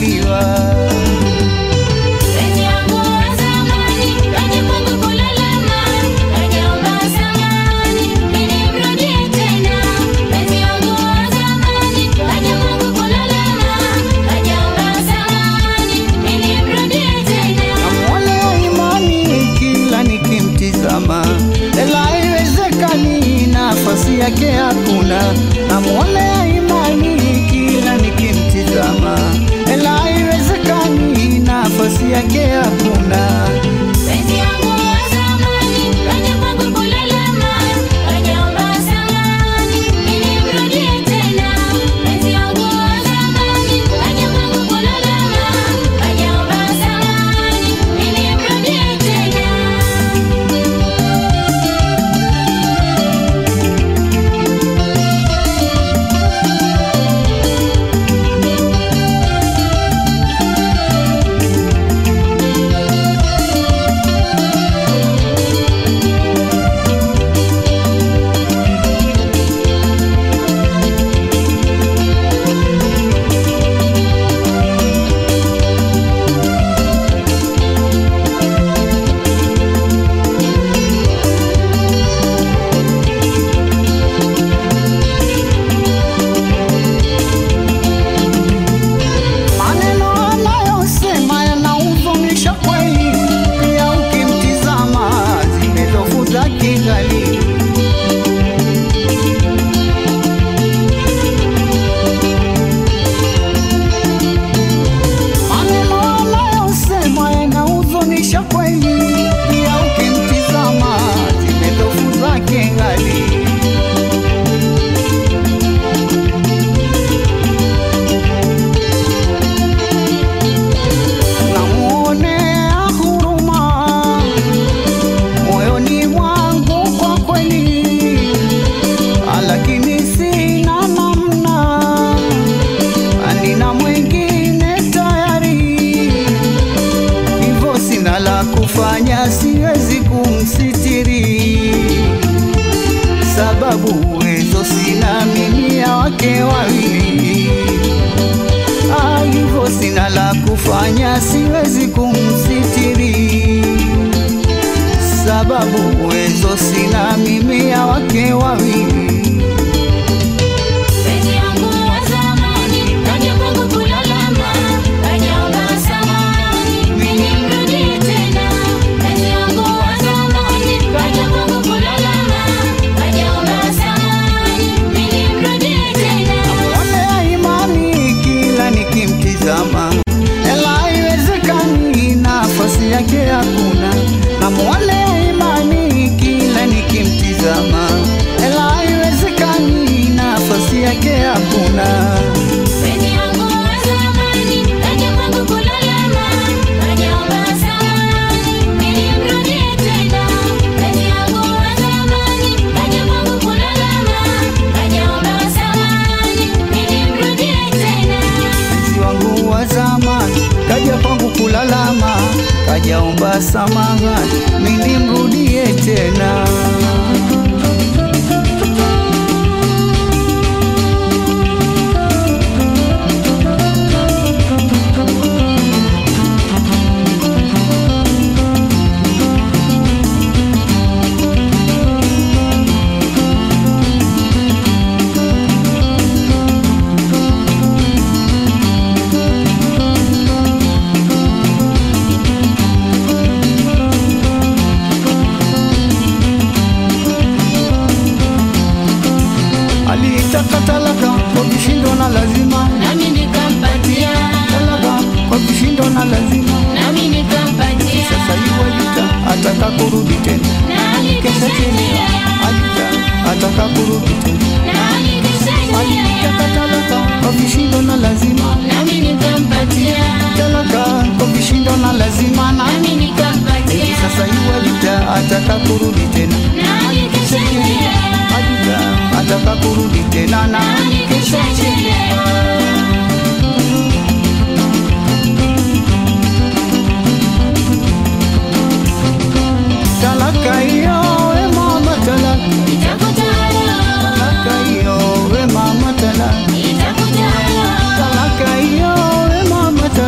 kuzaliwa. Penzi yangu wa zamani, kaja kwangu kulalama, kajaomba samahani, ili mrudie tena. Penzi yangu wa zamani, kaja kwangu kulalama, kajaomba samahani, ili mrudie tena. Namwonea imani kila nikimtizama, ela haiwezekani, nafasi yake hakuna. Namwonea imani kila nikimtizama, ela haiwezekani, nafasi yake hakuna. Penzi yangu wa zamani, kaja kwangu kulalama, kajaomba samahani, ili mrudie tena. Penzi yangu wa zamani, kaja kwangu kulalama, kajaomba samahani, ili mrudie tena. Maneno anayosema yanahuzunisha kweli, pia ukimtizama zimezofu za kigali. Maneno anayosema yanahuzunisha kweli, pia ukimtizama zimezofu za kigali. namuonea huruma moyoni mwangu kwa kweli, lakini sina namna, nina mwingine tayari, hivyo sina la kufanya, siwezi kumsitiri sababu uwezo sina mimi ya wake wawili Ah, hivyo sina la kufanya, siwezi kumsitiri sababu uwezo sina mimi ya wake wawili. Penzi yangu wa zamani, kaja kwangu kulalama, kajaomba samahani, ili mrudie tena. Penzi yangu wa zamani, kaja kwangu kulalama, kajaomba samahani, ili mrudie tena. Namwonea imani kila nikimtizama, ela haiwezekani, nafasi yake hakuna. Namwonea imani kila nikimtizama, ela haiwezekani, nafasi yake hakuna. Penzi yangu wa zamani, kaja kwangu kulalama, kajaomba samahani, ili mrudie tena. Penzi yangu wa zamani, kaja kwangu kulalama, kajaomba samahani, ili mrudie tena. mpenzi wangu wa zamani kaja kwangu kulalama, kajaomba samahani, mimi mrudie tena. Alitaka talaka kwa vishindo na lazima, Nami nikampatia, talaka kwa vishindo na lazima. nami nikampatia, Sasa yuwajita ataka kurudi tena, nami kesha chini kishalia, ajita ataka kurudi tena. nami kishalia, Alitaka talaka kwa vishindo na lazima, nami nikampatia, talaka kwa vishindo na lazima na nami hivi nikampatia, sasa yuwajita ataka kurudi tena, nami kishalia, ajita ataka kurudi tena na nami kishalia. talaka hiyo we mama talaka, talaka hiyo we mama talaka, talaka hiyo we mama talaka.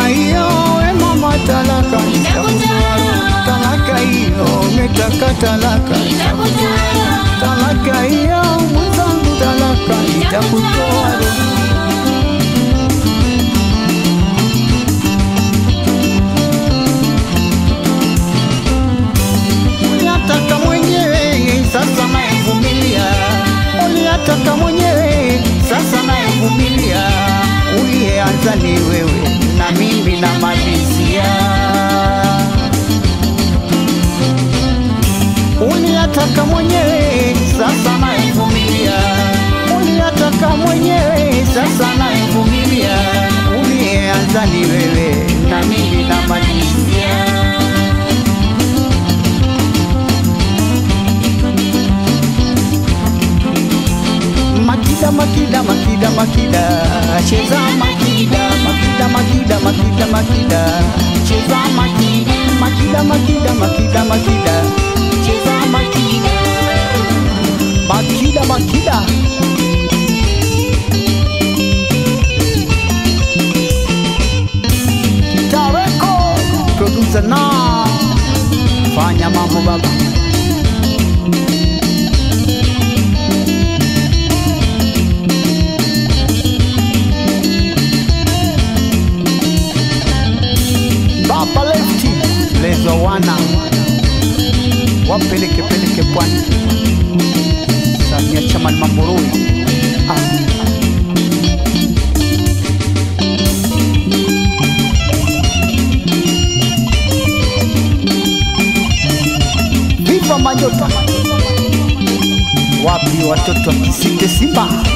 hiyo we mama talaka nitakutoa roho. talaka hiyo umetaka talaka nitakutoa roho. talaka hiyo mwenzangu talaka nitakutoa roho. Uliyataka mwenyewe sasa nayevumilia, uliyataka mwenyewe sasa nayevumilia. Uliyeanza ni wewe na mimi namalizia. Uliyataka mwenyewe sasa nayevumilia, uliyataka mwenyewe sasa nayevumilia. Uliyeanza ni wewe na mimi namalizia. Makida, makida, makida, makida, cheza makida, makida, makida, makida, makida, cheza makida, makida, makida, makida, makida, cheza makida, makida, makida. Tareko, producer na fanya mambo baba. Baba Lefty lezo wana wapeleke peleke pwani Samia Chaman Mamburui ah. Viva Majota wapi watoto wa Kisinde Simba